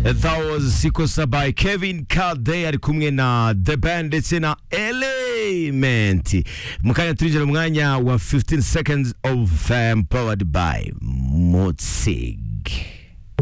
that was Sikosa by Kevin Kade ari kumwe na The Band ndetse na Element mu kanya turinjira mu mwanya wa 15 seconds of um, powered by Mutzig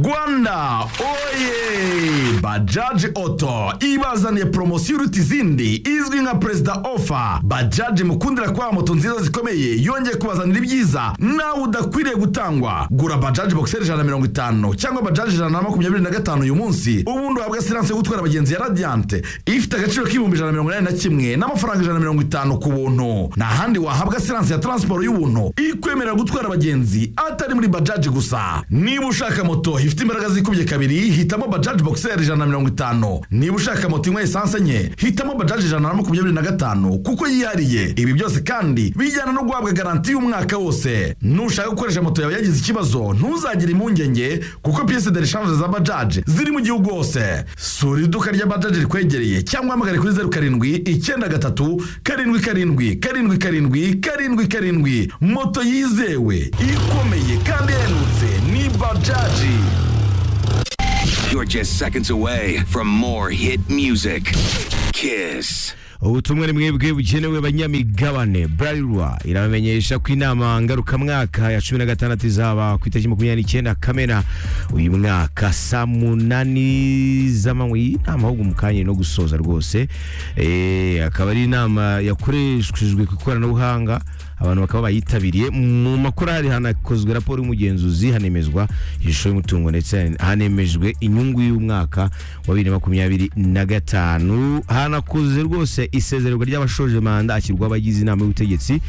rwanda oye bajaji oto ibazaniye poromosiyo iruta izindi izwi nka perezida ofa bajaji mukundira kwa moto nziza zikomeye yongeye kubazanira ibyiza nawe udakwiriye gutangwa gura bajaji bogiseri ijana na mirongo itanu cyangwa bajaji ijana na makumyabiri na gatanu uyu munsi ubundi uhabwa siranse yo gutwara abagenzi ya radiyante ifite agaciro k'ibihumbi ijana na mirongo inani na kimwe n'amafaranga ijana na mirongo itanu ku buntu nta handi wahabwa siranse ya taransiporo y'ubuntu ikwemerera gutwara abagenzi atari muri bajaji gusa niba ushaka moto ifite imbaraga zikubye kabiri hitamo bajaji bogiseri ijana na mirongo itanu niba ushaka moto inywa esanse enye hitamo bajaji ijana na makumyabiri na gatanu kuko yihariye ibi byose kandi bijyana no guhabwa garanti y'umwaka wose nushaka gukoresha moto yawe yagize ikibazo ntuzagire impungenge kuko piyese de reshanje za bajaji ziri mu gihugu hose sura iduka rya bajaji rikwegereye cyangwa hamagare kuri zeru karindwi icyenda gatatu karindwi karindwi karindwi karindwi karindwi karindwi moto yizewe ikomeye kandi ihendutse ni bajaji You're just seconds away from more hit music. Kiss. ubutumwa ni mwebwe bugenewe abanyamigabane burarirwa irabamenyesha ko inama ngarukamwaka ya cumi na gatandatu izaba ku itariki makumyabiri n'icyenda kamena uyu mwaka saa munani z'amanywa iyi nama ahubwo mu kanya no gusoza rwose Eh, akaba ari inama yakoreshejwe ku ikoranabuhanga abantu bakaba bayitabiriye mu makorali hanakozwe raporo y'umugenzuzi hanemezwa ishusho y'umutungo ndetse hanemejwe inyungu y'umwaka wa bibiri na makumyabiri na gatanu hanakoze rwose isezererwa ry'abashoje manda ashyirwa abagize inama y'ubutegetsi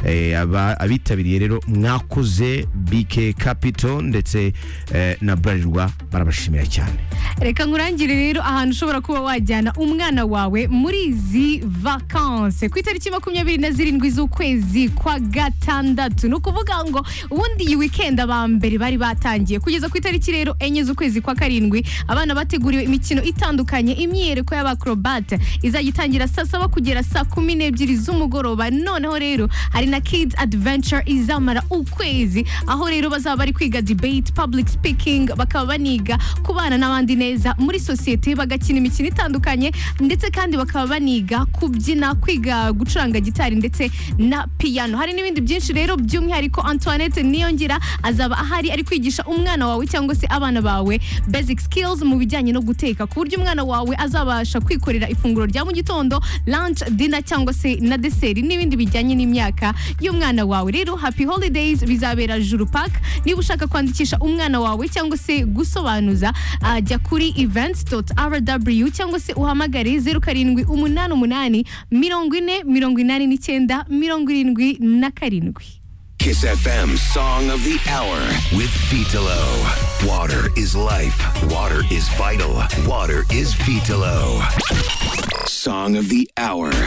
Eh, aba- abitabiriye rero mwakoze bike capital ndetse eh, na burarirwa barabashimira cyane reka nkurangire rero ahantu ushobora kuba wajyana umwana wawe muri izi vakanse ku itariki makumyabiri na zirindwi z'ukwezi kwa gatandatu ni ukuvuga ngo ubundi iyi wikendi aba mbere bari batangiye kugeza ku itariki rero enye z'ukwezi kwa karindwi abana bateguriwe imikino itandukanye imyiyereko y'abakorobate izajya itangira saa saba kugera saa kumi n'ebyiri z'umugoroba noneho rero hari na kids adventure izamara ukwezi aho rero bazaba bari kwiga debate public speaking bakaba baniga kubana n'abandi neza muri sosiyete bagakina imikino itandukanye ndetse kandi bakaba baniga kubyina kwiga gucuranga gitari ndetse na piyano hari n'ibindi byinshi rero by'umwihariko antoinette niyongira azaba ahari ari kwigisha umwana wawe cyangwa se abana bawe basic skills mu bijyanye no guteka ku buryo umwana wawe azabasha kwikorera ifunguro rya mu gitondo lunch dinner cyangwa se na deseri n'ibindi bijyanye n'imyaka y'umwana wawe rero happy holidays bizabera juru park niba ushaka kwandikisha umwana wawe cyangwa se gusobanuza ah, jya kuri events.rw cyangwa se uhamagare zeru karindwi umunani umunani mirongo ine mirongo inani n'icyenda mirongo irindwi na karindwi Kiss FM Song of the Hour with Vitalo. Water is life. Water is vital. Water is Vitalo. Song of the Hour.